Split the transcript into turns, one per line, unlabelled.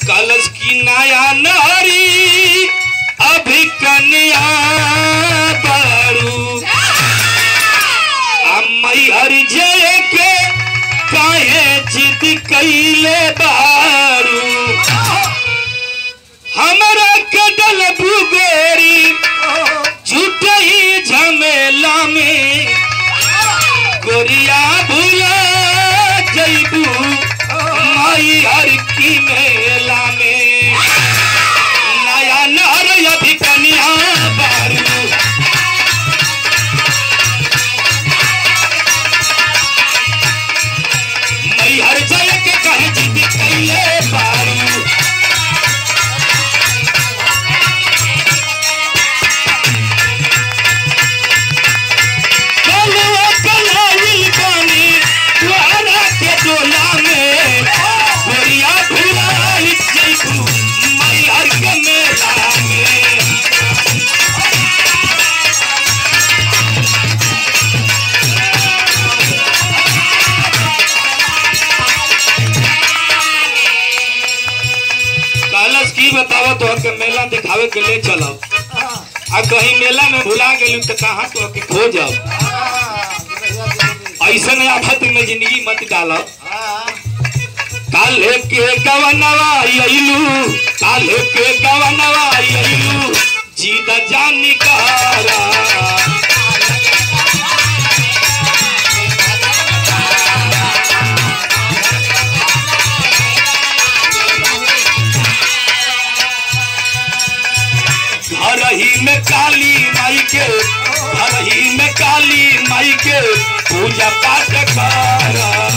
कलश की नया नारी अभी कन्या बारू अम्मई हर जय के काहे जिद कैले बारू हमरा कदल भूगोरी झूठही झमेला में गोरिया भूला जैबू माई हर की मेला में नया नर अभी कन्या बारू मई हर जय के कहे जिद कैले बारू कलवा कलावी बानी द्वारा के डोला में गोरिया भुलाई जैबू मई हर के मेला में कलश की बतावा तो के मेला दिखावे के ले चलब आ कहीं मेला में भुला गेलू तो कहाँ तो के खो जाओ ऐसन आफत में जिंदगी मत डालब काले के गवनवा अइलू काले के गवनवा अइलू जीत जानी कहारा घर ही में काली माई के घर ही में काली माई के पूजा पाठ कर